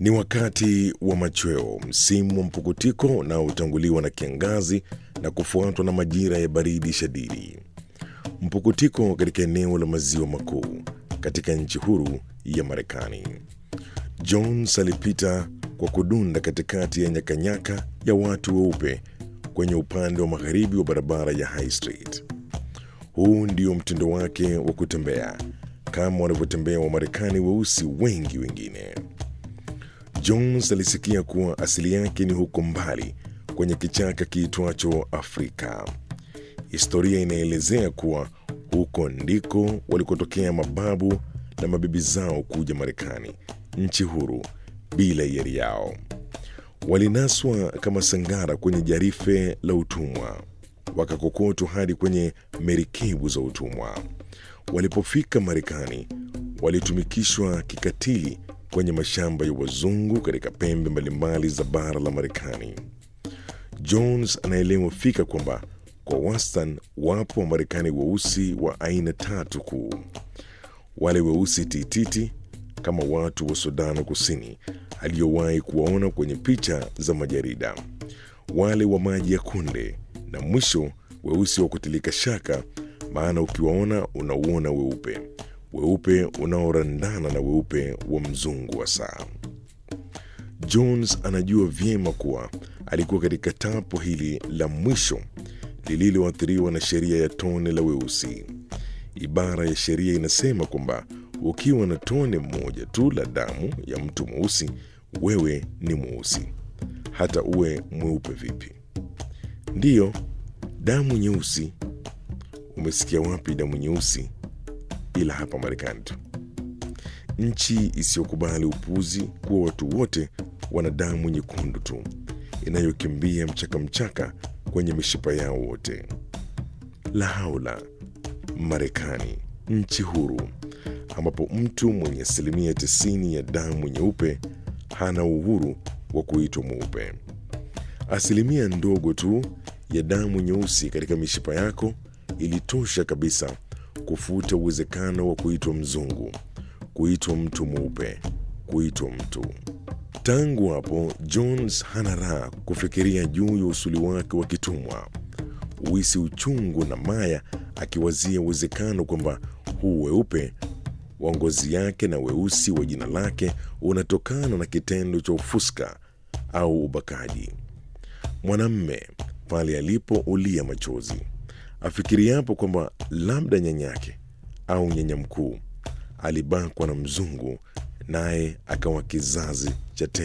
Ni wakati wa machweo, msimu wa mpukutiko unaotanguliwa na kiangazi na kufuatwa na majira ya baridi shadidi. Mpukutiko katika eneo la maziwa makuu katika nchi huru ya Marekani. Jones alipita kwa kudunda katikati ya nyakanyaka ya watu weupe kwenye upande wa magharibi wa barabara ya High Street. Huu ndio mtindo wake wa kutembea kama wanavyotembea Wamarekani weusi wengi wengine. Jones alisikia kuwa asili yake ni huko mbali kwenye kichaka kiitwacho Afrika. Historia inaelezea kuwa huko ndiko walikotokea mababu na mabibi zao kuja Marekani, nchi huru bila hiari yao. Walinaswa kama sangara kwenye jarife la utumwa, wakakokotwa hadi kwenye merikebu za utumwa. Walipofika Marekani, walitumikishwa kikatili kwenye mashamba ya wazungu katika pembe mbalimbali za bara la Marekani. Jones anaelewa fika kwamba kwa wastani wapo Wamarekani weusi wa aina tatu kuu: wale weusi tititi kama watu wa Sudan Kusini aliyowahi kuwaona kwenye picha za majarida, wale wa maji ya kunde, na mwisho weusi wa kutilika shaka, maana ukiwaona unauona weupe weupe unaorandana na weupe wa mzungu wa saa. Jones anajua vyema kuwa alikuwa katika tapo hili la mwisho lililoathiriwa na sheria ya tone la weusi. Ibara ya sheria inasema kwamba ukiwa na tone moja tu la damu ya mtu mweusi, wewe ni mweusi, hata uwe mweupe vipi. Ndiyo, damu nyeusi. Umesikia wapi damu nyeusi? Ila hapa Marekani tu, nchi isiyokubali upuzi kuwa watu wote wana damu nyekundu tu inayokimbia mchaka mchaka kwenye mishipa yao wote. La haula! Marekani, nchi huru ambapo mtu mwenye asilimia tisini ya damu nyeupe hana uhuru wa kuitwa mweupe. Asilimia ndogo tu ya damu nyeusi katika mishipa yako ilitosha kabisa kufuta uwezekano wa kuitwa mzungu, kuitwa mtu mweupe, kuitwa mtu. Tangu hapo Jones hana raha kufikiria juu ya usuli wake wa kitumwa, uisi uchungu na maya, akiwazia uwezekano kwamba huu weupe wa ngozi yake na weusi wa jina lake unatokana na kitendo cha ufuska au ubakaji. Mwanamme pale alipoulia machozi afikiriapo kwamba labda nyanyake au nyanya mkuu alibakwa na mzungu, naye akawa kizazi cha